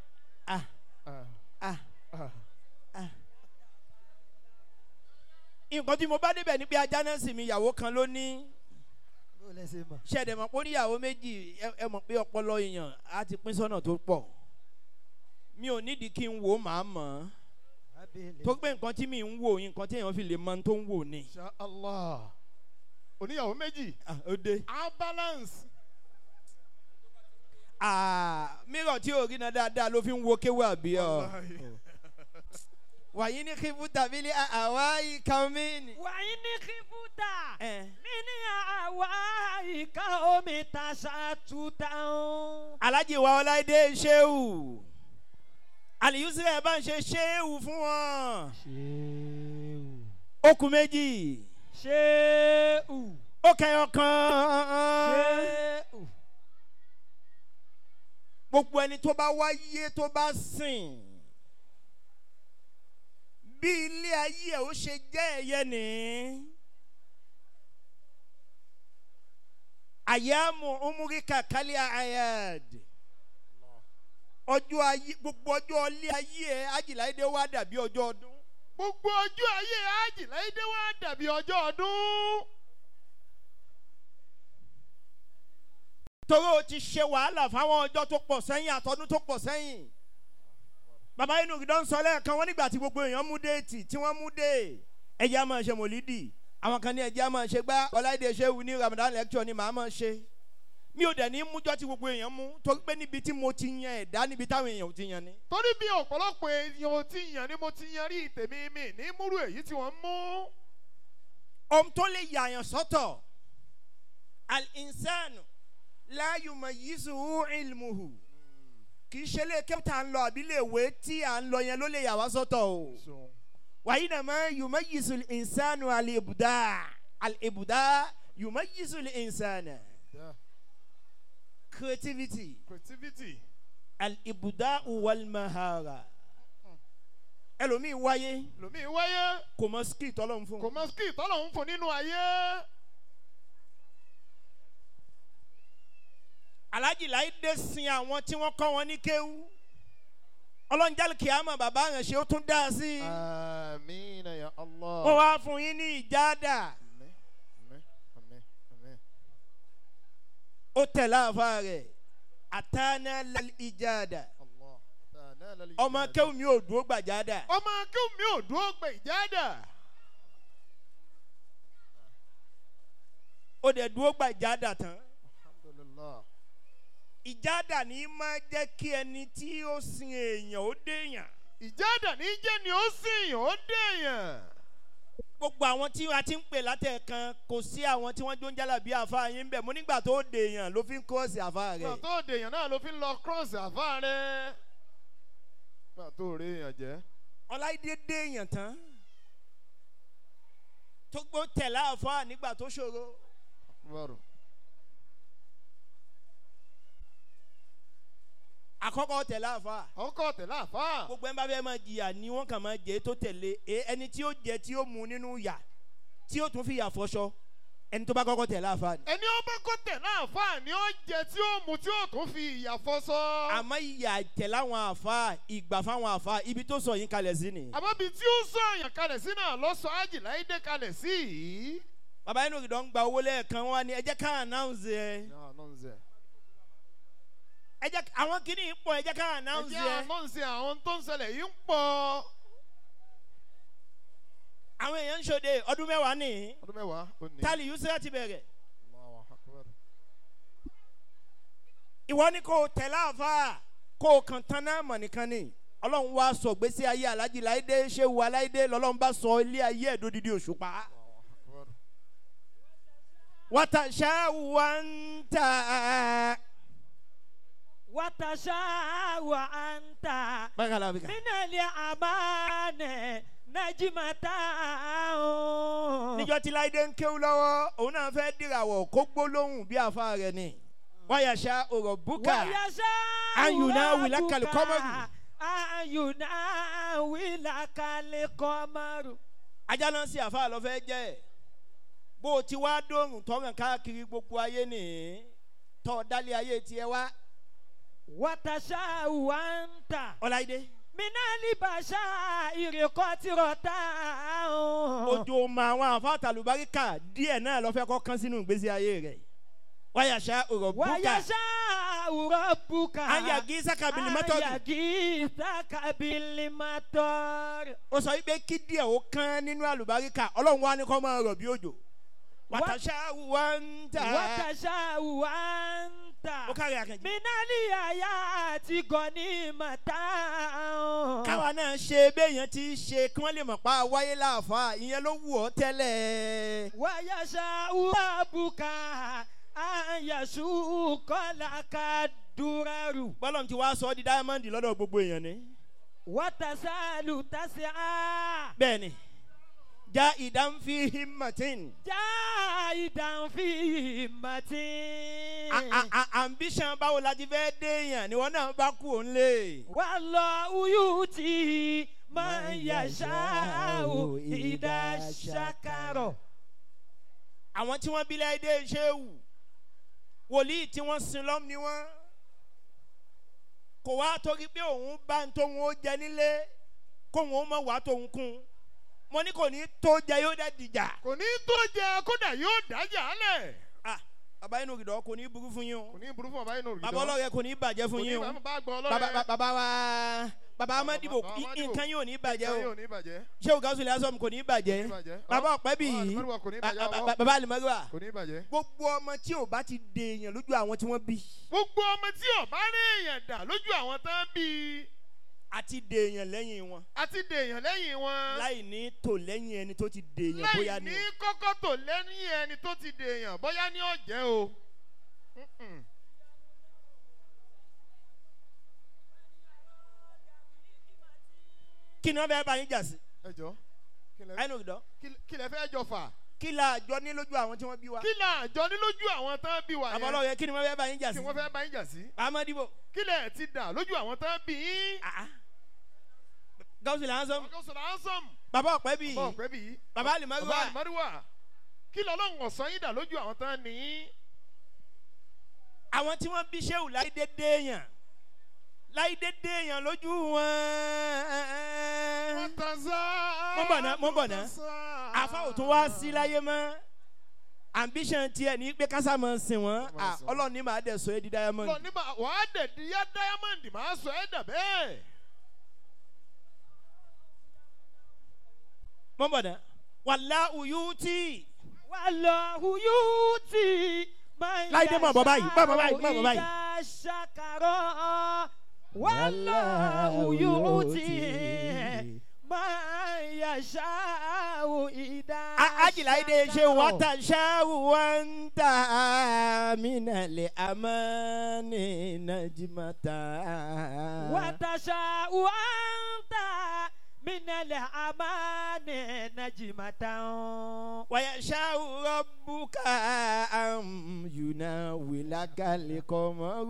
ah Ah, ah ah. nǹkan tí mo bá débẹ̀ ni pé ajá náà sì mi ìyàwó kan ló ní bó lẹ ṣe mọ̀. ṣẹ̀dẹ̀ mọ̀ pé ó níyàwó méjì ẹ- ẹ mọ̀ pé ọpọlọ èèyàn á ti pín sọ́nà tó pọ̀ mi ò nídìí kí n wò ó màá mọ̀ ọ́ tó pé nǹkan tí mi ń wò nǹkan tí èèyàn fi lè mọ ohun tó ń wò ni. Insha Allah. Oníyàwó méjì. Ah, ó dé. A balance. Ah, mírọ̀ tí ò rí náà dáadáa ló fi ń wo kéwà àbí ọ. Wallahi. wàyí ní kí fún tàbí ní àwa ìka omi ni. wàyí ní kíkúta ẹ mí ní àwa ìka omi ta ṣàtúntà ń. alájì wa ọláìdé ṣéwù àlìyúsílẹ̀ bá ń ṣe ṣéwù fún wọn. ṣéwù. okùn méjì ṣéwù. ó kẹyọ kan. ṣéwù. gbogbo ẹni tó bá wáyé tó bá sìn bí ilé ayé ẹ ó ṣe jẹ́ ẹ̀yẹ ní. àyàmù umurika kálí ayad ọjọ́ ayé gbogbo ọjọ́ ilé ayé ẹ ajíláyédè wá dàbí ọjọ́ ọdún. Gbogbo ọjọ́ ayé Ájì láìdé wá dàbí ọjọ́ ọdún. torí o ti ṣe wàhálà fáwọn ọjọ́ tó pọ̀ sẹ́yìn àtọ́dún tó pọ̀ sẹ́yìn. bàbá inú ìdán sọ lẹ́ẹ̀kan wọ́n nígbà tí gbogbo èèyàn mú déètì tí wọ́n mú dé ẹ̀jẹ̀ á máa ṣe mòlídì àwọn kan ní ẹ̀jẹ̀ á máa ṣe gbá ọláìdè ṣéwù ní ramadan lecture ni màá máa ṣe. mi ò dẹ̀ ní mújọ́ tí gbogbo èèyàn mú torí pé níbi tí mo ti yan ẹ̀dá níbi táwọn èèyàn ò ti yan ni. Torí bí ọ̀pọ̀lọpọ̀ èèyàn ò ti yàn ni mo ti yan rí tèmi mi ní múrù èyí tí wọ́n mú. ohun tó lè yàyàn sọ́tọ̀ al-insanu la yumayyizuhu ilmuhu kì í ṣe lè kẹ́pítà ń lọ àbí lè wé tí à ń lọ yẹn ló lè yà wá sọ́tọ̀ o. So, wàyí nà máa yumayyizu al-insanu al-ibda al-ibda yumayyizu al-insana yeah. creativity Creativity. al-ibda wal-mahara ẹlòmíì wáyé Lòmí wáyé. kò mọ skill tọ́lọ́ fún Kò mọ skill tọ́lọ̀ ń fún nínú ayé. alájì láìdé sin àwọn tí wọ́n kọ́ wọn ní kéwú ọlọ́njálì kìámà bàbá rẹ̀ ṣe ó tún dá sí i Amina ya Allah. wọ́n wá fún yín ní ìjádà Àmín, àmín, àmín, àmín. ó tẹ̀ láàfà rẹ̀ àtàná lal ìjádà Allah. Ta'ala lal ọmọ ijada. kéwú mi ò dúró gbàjádà Ọmọ akéwù mi ò dúró gbẹ ìjádà. ó dẹ̀ dúró gbàjádà tán Alhamdulillah. ìjádà ní máa jẹ́ kí ẹni tí ó sin èèyàn ó déèyàn Ìjádà ní jẹ́ ni ó sìn ó dèèyàn. gbogbo àwọn tí a ti ń pè látẹ̀kan kò sí àwọn tí wọ́n jó ń jálà bí àfa yín bẹ̀ mo nígbà tó dèèyàn ló fi ń kọ́ọ̀sì àfa Gbà rẹ̀ tó dèèyàn náà ló fi ń lọ cross àfa rẹ̀. Gbà tó rí èèyàn jẹ́. ọláìdé déèyàn tán tó gbó tẹ̀lé àfa nígbà tó ṣòro Akbar. àkọ́kọ́ tẹ̀lé àfa Ọkọ̀ tẹ̀lé àfa. gbogbo ẹni bá fẹ́ máa jìyà ni wọ́n kàn máa jẹ́ tó tẹ̀lé e ẹni tí ó jẹ tí ó mu nínú yà tí ó tún fi yà fọṣọ ẹni tó bá kọ́kọ́ tẹ̀lé àfa ni. Ẹni ó bá kọ́ tẹ̀lé àfa ni ó jẹ tí ó mu tí ó tún fi ìyà fọ́sọ́. àmọ́ ìyà tẹ̀lé àwọn àfa ìgbà fáwọn àfa ibi tó sọ yín kalẹ̀ sí ni. Àbábi tí ó sọ àyàn kalẹ̀ sí náà lọ́sọ̀ ájì láìdé kalẹ̀ sí yìí. bàbá inú ìdán gba owó lẹ́ẹ̀kan wọn ni ẹ jẹ́ ká announce ẹ Yà nọ́ọ̀nsẹ̀. ẹ jẹ́ àwọn kìíní pọ̀ ẹ jẹ́ ká announce Ẹ̀jẹ̀ ẹ ànọ́ọ̀nsẹ̀ àwọn tó ń ṣẹlẹ̀ yìí ń pọ̀. àwọn èèyàn ń ṣòde ọdún mẹ́wàá nìyí Ọdún mẹ́wàá ó ní. tálí yusuf ti bẹ̀rẹ̀ Allahu Akbar. ìwọ ni kò tẹ̀lé àfa kò kàn tán náà mọ̀ nìkan ni ọlọ́run wá sọ gbèsè ayé alájí láìdé ṣéwu aláìdé lọ́lọ́run bá sọ ilé ayé ẹ̀dọ́ dídí òṣùpá Allahu Akbar. wọ́tà ṣáàwù wá ń tà wàtàṣà wà á ń tà. bákan náà bíkà minali amane najimata o. níjọ́ tí láìdé ń kéwú lọ́wọ́ òun náà fẹ́ dìràwọ̀ kó gbólóhùn bí àfa rẹ̀ ni wáyà ṣá ọ̀rọ̀ búkà wàyàṣà Anyuna wilakal qamaru. ayuna wilakal kọmaru. ajá náà sí àfa lọ fẹ́ jẹ́ ẹ̀ bó o ti wá dóorùn tọ́ràn káàkiri gbogbo ayé nìyí tọ́ dálé ayé tiẹ̀ wá wàtàṣà wà ń tà. ọláìdé minali bàṣà ìrèkọ́ tirọ̀ tá a hàn. ojú ma àwọn àfáàtà lùbáríkà díẹ̀ náà lọ fẹ́ kọ́ kán sínú ìgbésí ayé rẹ̀ wáyà ṣá ọ̀rọ̀ búkà wàyàṣà òrọ̀ bùkà. ayagi sakabili mọ́tọ́dù ayagi sakabili mọ́tọ́dù. ó sọ wípé kí díẹ̀ ó kán nínú àlùbáríkà ọlọ́run wa ní kọ́ máa rọ̀ bí òjò wàtàṣà wà ń tà wàtàṣà wàǹtà. ó kárí àkànjì. minali àyà àti gọ̀ọ́nì màtá. káwa náà ṣe béèyàn ti ṣe kí wọ́n lè mọ̀ pa wáyé láàfáà ìyẹn ló wù ọ́ tẹ́lẹ̀. wàyàṣà òrọ̀ bùkà. àyàṣù kọ́lá ká dúrẹ́rù. bọ́lọ̀ ti wá sọ ọ́ di dáyámọ́ndì lọ́dọ̀ gbogbo èèyàn ni. wàtàṣàlù tàṣà. bẹ́ẹ̀ ni já ìdánfí himmatin já ìdánfì màtí. A- a- a- ambition báwo la ti fẹ́ déèyàn ni wọ́n náà bá kú òun lé. wà lọ uyú tí máa ń yàṣà ò ìdá ṣàkàrọ̀. àwọn tí wọ́n bí láìdé ṣéwù wòlíì tí wọ́n sin lọ́m ni wọ́n kò wá torí pé òun bá ń tóun ó jẹ nílé kóun ó mọ̀ wá tóun kún mo ní kò ní tó jẹ yóò dẹ́ dìjà. kò ní tó jẹ kódà yóò dájà lẹ̀. Ah, bàbá inú ìdọ̀ kò ní burú fún yín o kò ní burú fún ọba inú bàbá ọlọ́rẹ̀ kò ní bàjẹ́ fún yín o bá gbọ́ bàbá ọlọ́rẹ̀. bàbá wa bàbá amadibo Bàbá Amadibo. nǹkan yóò ní bàjẹ́ Nǹkan o yóò ní bàjẹ́. ṣé o gàásù lẹ́sọ̀mù kò ní bàjẹ́ Kò ní bàjẹ́. bàbá ọ̀pẹ́ bì Bàbá í Alimọ́lúwà kò ní bàjẹ́, Ah, ah, ọwọ́. bàbá alimọ́lúwà kò ní bàjẹ́. gbogbo ọmọ tí ò bá ti dèèyàn lójú àwọn tí wọ́n bí gbogbo ọmọ tí ọba rí èèyàn dà lójú àwọn tán bí àti dèèyàn lẹ́yìn wọn àti dèèyàn lẹ́yìn wọn láì ní tò lẹ́yìn ẹni tó ti dèèyàn láì bóyá ni ní o. kọ́kọ́ tó lẹ́yìn ẹni tó ti dèèyàn bóyá ní ọ̀jẹ́ o. Mm-mm. kí ni wọ́n fẹ́ bá yín jà sí ẹ jọ kí lẹ- ẹnu ìdọ́ kí- kí lẹ fẹ́ jọ fà kí la àjọ ní lójú àwọn tí wọ́n bí wa kí là jọ ní lójú àwọn tán bí wà bàbá yẹn ọlọ́rẹ̀ kí ni wọ́n fẹ́ bá yín jà kí sí wọ́n fẹ́ bá yín jà sí amadibo kí lẹ̀ ti dà lójú àwọn tán bí yín. gàásù lẹ́sọ̀mù ọjọ́ sọ̀rọ̀ ansọ́m bàbá ọ̀pẹ́ bì í bọ́ ọ̀pẹ́ bí yìí bàbá bàbá alimọ́lúwà àlùmọ́dúwà kí lọ́lọ́run ọ̀sán yín dà lójú àwọn tán ní yín. àwọn tí wọ́n bí sẹ́wù láì dédé èèyàn láì dédé èèyàn lójú wọn. Mo ń bọ̀ ná, mo ń bọ̀ ná. àfa ò tún wá sí láyé mọ́ ambition tiẹ̀ ní pé kásá máa sìn wọ́n Ah, ọlọ́run ní màá dẹ̀ sọ ẹ́ di diamond. lọ nígbà wàá dẹ̀ di yá diamond máa sọ ẹ́ dà bẹ́ẹ̀. mo ń bọ̀ ná wàlá uyútì wà lọ uyú tí máa ń Láìdé máa bọ̀ báyìí, máa bọ̀ báyìí, máa bọ̀ báyìí. ìdá ṣàkàrọ̀. wà lọ uyú tí máa ń yàṣà ìdá ajilaide ṣe ṣàkàrọ̀. wata ṣáwù wanta minale amani najimata. وتشاء أنت من الأمان نجمة ويشاء ربك أن يناولك القمر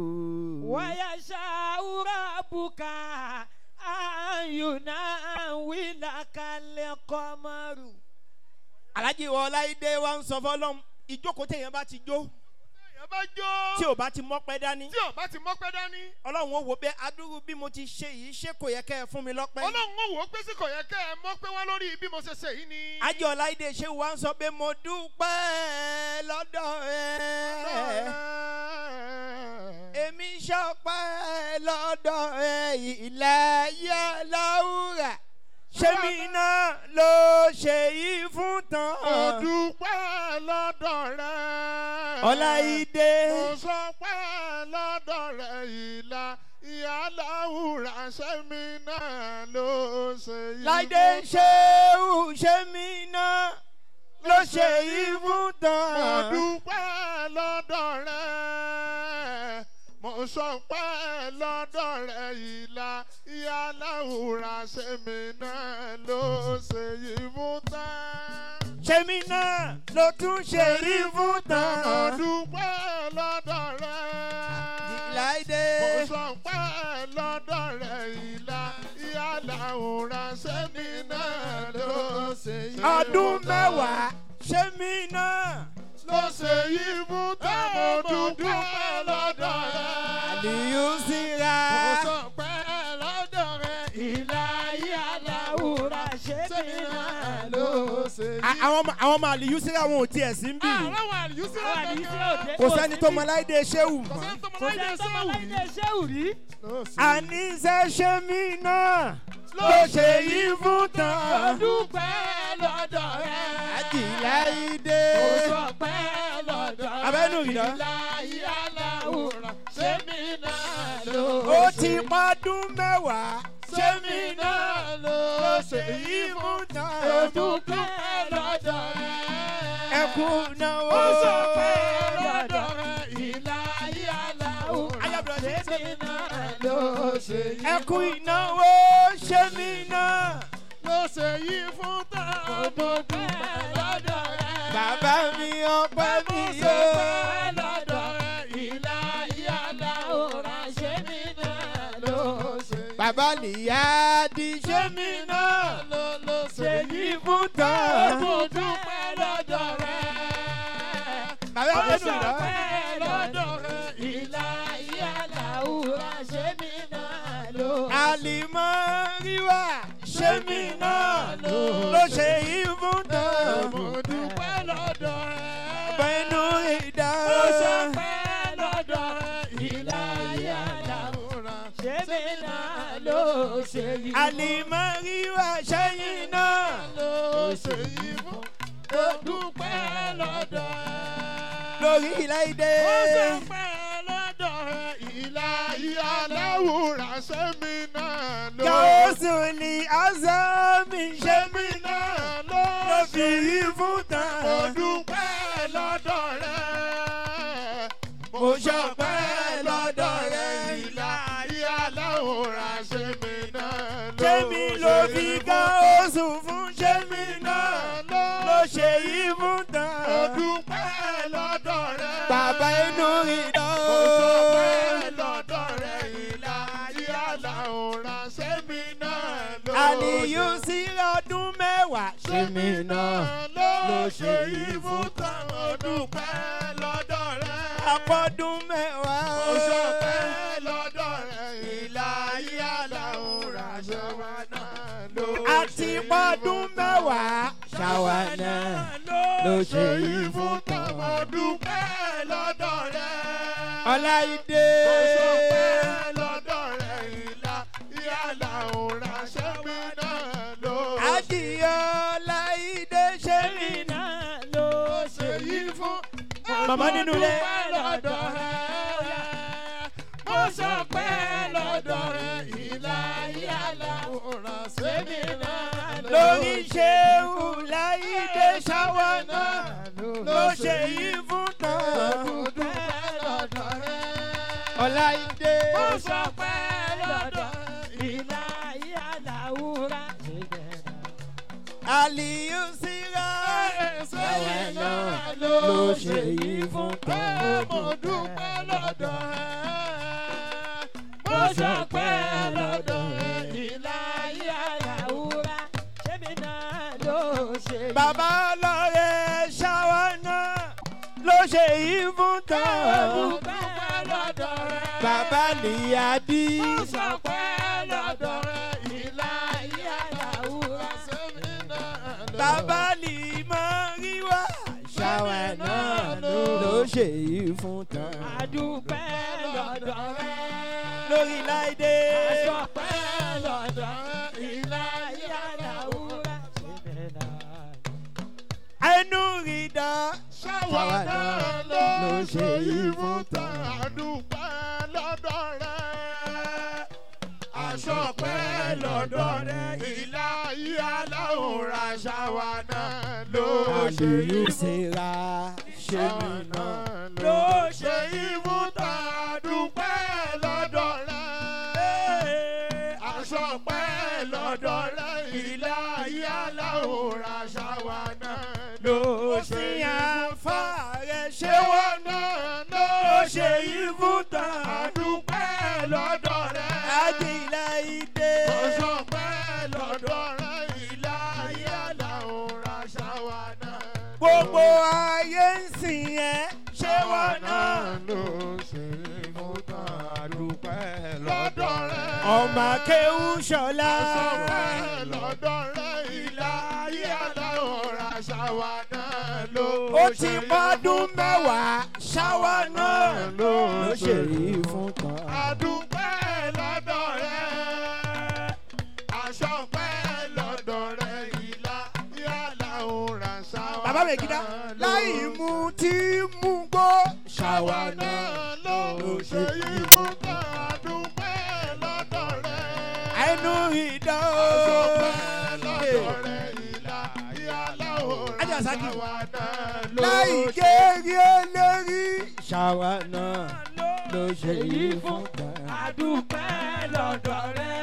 ويشاء ربك أن يناولك القمر alájí wọláìdé wa ń sọ fọlọ́m ìjókòó téèyàn bá ti jó èèyàn bá jó tí ò bá ti mọ́pẹ́ dání tí ọba ti mọ́pẹ́ dání ọlọ́run ó wò pé adúrú bí mo ti ṣe yìí ṣé kò yẹ kẹ́ ẹ fún mi lọ́pẹ́. ọlọ́run ó wò ó pé sí kò yẹ kẹ́ ẹ mọ́pẹ́ wá lórí bí mo ṣe ṣe yìí ni. ajé ọláìdé ṣé wa ń sọ pé mo dúpẹ́ lọ́dọ̀ ẹ. èmi ṣọpẹ́ lọ́dọ̀ ẹ ìlàyà láwùrà ṣé mi náà ló ṣe yìí fún tán. Mo dúpẹ́ lọ́dọ̀ rẹ̀. ọláìdé Mo sọ pé lọ́dọ̀ rẹ̀ ìlà ìyá láwùrà sẹ́mi náà ló ṣe yí. láìdé ṣéwù ṣé mi náà ló ṣe yìí fún Mo tán. dúpẹ́ lọ́dọ̀ rẹ̀. Mo sọ pé lọ́dọ̀ rẹ̀ ìlà ìyá láwùrà sẹ́mi náà ló ṣe yí fún tán. ṣé mi náà ló tún ṣe yìí fún Mo tán. dúpẹ́ lọ́dọ̀ rẹ̀. láìdé. mo sọ pé lọ́dọ̀ rẹ̀ ìlà ìyá làwòrán sẹ́ni náà ló ṣe yí. ọdún mẹ́wàá ṣé mi náà ló ṣe yí fún táwọn dúpẹ́ lọ́dọ̀ rẹ̀. àlìyú síra mo sọ pé lọ́dọ̀ rẹ̀ ṣe A- yí. àwọn ọmọ- àwọn ọmọ àlìyú sí àwọn ò tiẹ̀ sí ń bì àwọn àlùyú sí Àwọn àlùyú sí òde. kò sẹ́ni tó mọ láìdé ṣéwù kò mọ́. sẹ́ni tó mọ kò láyé sẹ́ni tó mọ sẹ́wù láyé ṣéwù rí. àníṣe ṣe mí náà ló ṣe yí fún tán. dúpẹ́ lọ́dọ̀ rẹ̀. àjìlá ìdè. sọpẹ́ lọ́dọ̀ rẹ̀. abẹ́nu ìdá. láyé aláwòrán ṣé mi náà ló ó ti pọ́dún mẹ́wàá. ṣé mi náà ló ló ṣe ṣe yí yí fún fún tán. dúpẹ́ lọ́dọ̀ rẹ̀. ẹkún náwó. ó sọpẹ́ lọ́dọ̀ rẹ̀. ìláyé aláwòrán Ayábọ̀dé. ṣé mi náà ló ṣe yí fún ẹkún ìnáwó ṣe mí náà. ló ṣe yí fún tán. ó dúpẹ́ lọ́dọ̀ rẹ̀. bàbá mi ọpẹ́ mi Mo yó. sọpẹ́ lọ́dọ̀ rẹ̀. ìláyé aláwòrán ṣé mi náà ló ṣe yí bàbá nìyá di ṣe mí náà. ló ló ṣe ṣe yí yí fún tán. mo dúpẹ́ lọ́dọ̀ rẹ̀. bàbá Mo mi dùn lọ. sọpẹ́ lọ́dọ̀ rẹ̀. ìláyé aláwòrán ṣé mi náà ló àlìmọ́ ríwá ṣe mí náà. ló ṣe yí fún tán. mo dúpẹ́ lọ́dọ̀ rẹ̀. pẹ̀lú ìdá. Mo sọpẹ́ lọ́dọ̀ rẹ̀. ìláyé aláwòrán ṣé mi náà ló ṣe yí. àlìmọ́ ríwá ṣẹ́yìn náà. ló ṣe yí fún. mo dúpẹ́ lọ́dọ̀ rẹ̀. lórí ilé ìdè. Ó sọpẹ́ lọ́dọ̀ rẹ̀. ìláyé aláwòrán ṣé mi náà ló Gàósù ni Azami ṣe mí náà. náà ló ló ṣe fi yí fún Mo tán. dúpẹ́ lọ́dọ̀ rẹ̀. Mo ṣọpẹ́ lọ́dọ̀ rẹ̀. Ìláyé aláwòrán ṣe mi náà ló Ṣémi ló fi gàósù fún ṣémi náà. Ló ṣe yí fún Mo tán. dúpẹ́ lọ́dọ̀ rẹ̀. Bàbá inú ìdán. Mo sọpẹ́ lọ́dọ̀ rẹ̀. Ìláyé aláwòrán ṣe mi náà ló Àlìyú sí ọdún mẹ́wàá. Ṣémi náà. ló ṣe yí fún tán. Mo dúpẹ́ lọ́dọ̀ rẹ̀. Àpọ̀dún mẹ́wàá. Mo sọpẹ́ lọ́dọ̀ rẹ̀. Ìláyé aláwòrán ṣe wá náà ló Àti pọ́dún mẹ́wàá. Ṣàwà náà ló ṣe yí fún tán. Mo dúpẹ́ lọ́dọ̀ rẹ̀. Ọláìdé. Mo sọpẹ́ lọ́dọ̀ rẹ̀. Ìláyé aláwòrán ṣe mí náà ló Adìyẹ Ọláìdé ṣe mí náà. náà ló ṣe yí fún. Màmá nínú ilé. Mo dúpẹ́ lọ́dọ̀ rẹ̀. Mo sọpẹ́ lọ́dọ̀ rẹ̀. Ìláyé aláwòrán ṣe mí náà lórí ṣéwù láìdé ṣáwá náà ló ṣe yí fún tán. Ọláìdé. Mo sọpẹ́ lọ́dọ̀ ìlàyé aláwùrá. Àlìyú síra. ṣáwá náà ló ṣe yí fún tán. Mo dúpẹ́ lọ́dọ̀ ẹ̀. Mo sọpẹ́ lọ́dọ̀ ẹ̀. ìlàyé aláwùrá. ṣébi náà ló ṣe yí. Bàbá ọlọ́rẹ̀ ṣáwá náà ló ṣe yí fún tán. dúpẹ́ lọ́dọ̀ ẹ̀. Bàbá nìyàdí. Mo sọpẹ́ lọ́dọ̀ ẹ̀. Ìláyé aláwùrá sẹ́mi náà lọ. Bàbá lìmọ̀ ríwá. Ṣáwá náà ló ṣe yí fún tán. àdúpẹ́ lọ́dọ̀ rẹ̀. Lórí láìdé. àṣọpẹ́ lọ́dọ̀ ìlàyé aláwùrá. ṣébi náà. Ẹnu rí dá. Ṣáwá náà ló ṣe yí fún tán. Àdúpẹ́ lọ́dọ̀ rẹ̀. Àṣọpẹ́ lọ́dọ̀ rẹ̀. Ìláyé aláwòrán ṣáwá náà ló ṣe yí Àlìyú fún síra. Ṣé mi náà ló ṣe yí fún tán. Àdúpẹ́ lọ́dọ̀ rẹ̀. Àṣọpẹ́ lọ́dọ̀ rẹ̀. Ìláyé aláwòrán ṣáwá náà ló ló ṣe sì yí fún àǹfà tán rẹ̀ ṣé ṣé wọ́n wọn náà ló ṣe yí fún tán. àdúpẹ́ lọ́dọ̀ rẹ̀. Àdìlà ìdè. ọ̀ṣọ́pẹ́ lọ́dọ̀ rẹ̀. ìlà yàrá òǹra ṣáwa náà. Gbogbo ayé ń sìn ẹ́ ṣé wọ́n náà. ló ṣe yí fún tán. àdúpẹ́ lọ́dọ̀ rẹ̀. Ọmọ akéwù ṣọlá. ọ̀ṣọ́pẹ́ lọ́dọ̀ rẹ̀. ìlà yàrá òǹra ṣáwa náà ló ó ti pọ́dún mẹ́wàá ṣáwa náà ló ló ṣe yìí fún kan. àdúpẹ́ lọ́dọ̀ rẹ̀ aṣọ pẹ́ lọ́dọ̀ rẹ̀ ìlà yàrá òun rà ṣáwa bàbá mi gidá náà ló láì mú tí mú gbó ṣáwa náà ló ṣe yìí fún kan àdúpẹ́ lọ́dọ̀ rẹ̀ ẹnu ìdá aṣọ o. pẹ́ lọ́dọ̀ rẹ̀ ìlà yàrá òun rà Ajá Saki. ṣáwa náà ló láì gèrè lérí ṣáwa náà ló ṣe yìí fún kan. àdúpẹ́ lọ́dọ̀ rẹ̀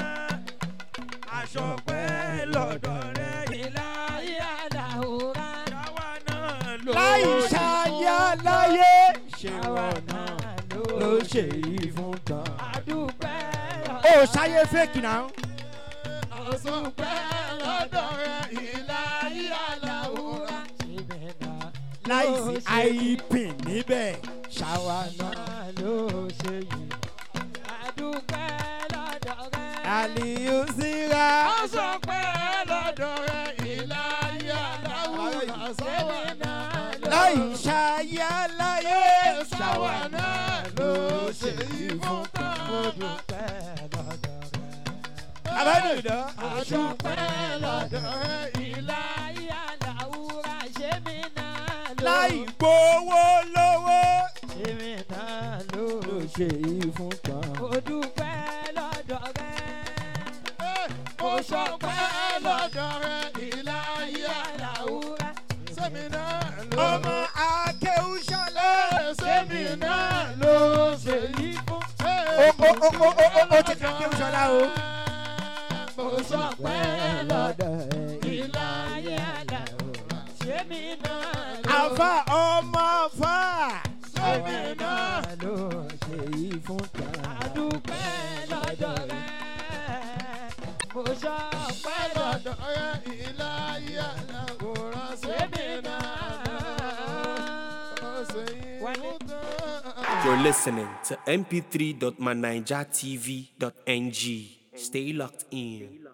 aṣọ pẹ́ lọ́dọ̀ rẹ̀ ìlà ìyàlá òra láì ṣáyà láyé ṣèwọ náà ló ṣe yìí fún kan. àdúpẹ́ ó ṣayé fèkì náà. àṣọpẹ́ lọ́dọ̀ rẹ̀ ìlà yàrá òun rà. láìsí àìpín níbẹ̀ ṣáwa náà. ló ṣe yìí àdúpẹ́ lọ́dọ̀ rẹ̀. àlìyú síra. Àṣọpẹ́ lọ́dọ̀ rẹ̀ ìlà yàrá òun rà. Ṣáwa náà ló láì ṣáyà láyé ṣáwa náà ló ṣe ìfún kan. àdúpẹ́ lọ́dọ̀ rẹ̀. abẹ́nu ìdán. Àṣọpẹ́ lọ́dọ̀ rẹ̀ ìlà ìyàlá òra ṣé mi náà ló láì gbowó lówó. ṣé mi náà ló ló ṣe yìí fún kan. mo dúpẹ́ lọ́dọ̀ rẹ̀. Mo ṣọpẹ́ lọ́dọ̀ rẹ̀ ìlà yàrá òun rà. òra Sẹ́mi náà ló ọmọ akéwúṣọlẹ̀. sẹ́mi náà ló ṣe yí fún. ó ó ó ó ó ó ó ti kà akéwúṣọlá o. Mo ṣọpẹ́ lọ́dọ̀ ìlà ìyàlá òra ṣé mi náà ló àfa ọmọ àfa. sẹ́mi náà. ló ṣe yìí fún kan. àdúpẹ́ lọ́dọ̀ rẹ̀. mo sọ pẹ́ lọ́dọ̀ lọ́dọ̀ rẹ̀ ìlà yàrá òun rà. Sẹ́mi náà ló ṣe yí fún kan. You're listening to mp3.manijatv.ng. Stay locked in.